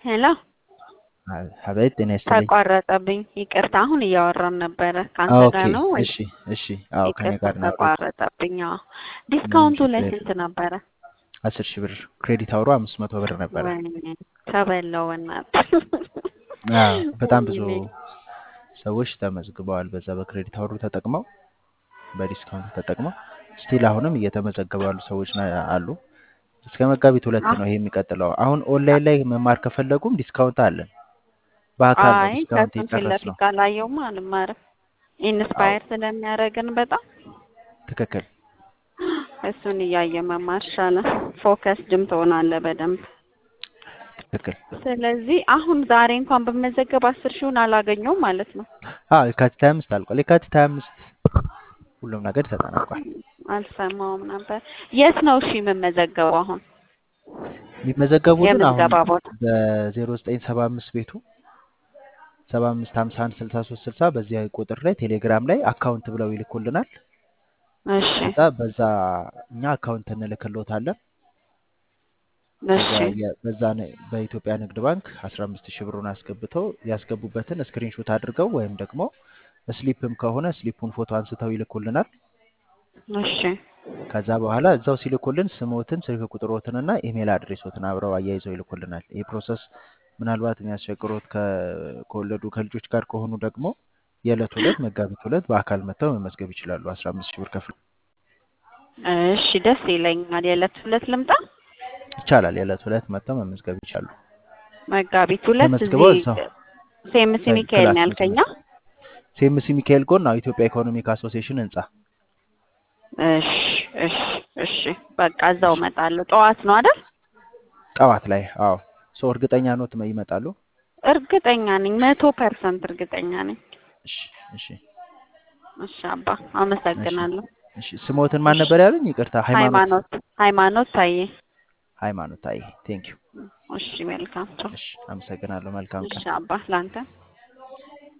ሄሎ አቤት ጤና ይስጥልኝ። ተቋረጠብኝ። ይቅርታ አሁን እያወራን ነበረ። ከአንተ ኦኬ ጋር ነው ወይ? እሺ እሺ። አዎ ከኔ ይቅርታ ጋር ነው ያወራሁት። ተቋረጠብኝ። አዎ ዲስካውንቱ ችግር ላይ የለም። ስንት ነበረ? አስር ሺህ ብር ክሬዲት አውሮ አምስት መቶ ብር ነበረ። ወይኔ ተበላው በእናትህ። አዎ በጣም ብዙ ወይኔ ሰዎች ተመዝግበዋል። በዛ በክሬዲት አውሩ ተጠቅመው በዲስካውንት ተጠቅመው ስቲል አሁንም እየተመዘገቡ ያሉ ሰዎች ና- አሉ። እስከ መጋቢት ሁለት አህ ነው ይሄ የሚቀጥለው። አሁን ኦንላይን ላይ መማር ከፈለጉም ዲስካውንት አለን። በአካል ነው አይ ዲስካውንት ከሱም ፊት የጨረስ ለፊት ነው። ካላየውማ አልማርም። አዎ ኢንስፓየር ስለሚያደርገን በጣም ትክክል። እሱን እያየ መማር ይሻላል። ፎከስድም ትሆናለህ በደንብ። ትክክል። ስለዚህ አሁን ዛሬ እንኳን በመዘገብ አስር ሺውን አላገኘውም ማለት ነው። አዎ የካቲት ሀያ አምስት አልቋል። የካቲት ሀያ አምስት ሁሉም ነገር ተጠናቋል። አልሰማውም ነበር። የት ነው እሺ የምመዘገበው አሁን የሚመዘገቡትን አሁን የምዝገባ ቦታ? በዜሮ ዘጠኝ ሰባ አምስት ቤቱ ሰባ አምስት ሀምሳ አንድ ስልሳ ሶስት ስልሳ በዚህ ቁጥር ላይ ቴሌግራም ላይ አካውንት ብለው ይልኩልናል። እሺ ከዛ በዛ እኛ አካውንት እንልክልዎታለን። እሺ ከዛ የ- በዛ ነ- በኢትዮጵያ ንግድ ባንክ አስራ አምስት ሺህ ብሩን አስገብተው ያስገቡበትን ስክሪንሾት አድርገው ወይም ደግሞ ስሊፕም ከሆነ ስሊፑን ፎቶ አንስተው ይልኩልናል። እሺ ከዛ በኋላ እዛው ሲልኩልን ስሞትን፣ ስልክ ቁጥሮትንና ኢሜል አድሬሶትን አብረው አያይዘው ይልኩልናል። ይህ ፕሮሰስ ምናልባት የሚያስቸግሮት ከ- ከወለዱ ከልጆች ጋር ከሆኑ ደግሞ የዕለት ሁለት መጋቢት ሁለት በአካል መጥተው መመዝገብ ይችላሉ። አስራ አምስት ሺህ ብር ከፍለው እሺ ደስ ይለኛል። የዕለት ሁለት ልምጣ ይቻላል። የዕለት ሁለት መጥተው መመዝገብ ይቻሉ። መጋቢት ሁለት ተመዝግበው እዚህ እዛው ሴምሲ ተ- ሚካኤል ክላስ ነው ያልከኛ? መሰረት ሴምሲ ሚካኤል ጎን ነው ኢትዮጵያ ኢኮኖሚክ አሶሲዬሽን ህንጻ። እሺ እሺ እሺ በቃ እዛው እሺ እመጣለሁ። ጠዋት ነው አይደል? ጠዋት ላይ አዎ። ሰው እርግጠኛ ኖት ይመጣሉ? እርግጠኛ ነኝ፣ መቶ ፐርሰንት እርግጠኛ ነኝ። እሺ እሺ እሺ አባ እሺ አመሰግናለሁ። እሺ። ስሞትን ማን እሺ ነበር ያሉኝ? ይቅርታ ሃይማኖት ሃይማኖት ሃይማኖት ታዬ። ሃይማኖት አይ ቴንክ ዩ። እሺ መልካም ቻው። እሺ አመሰግናለሁ። መልካም እሺ ቀን። አባ ላንተ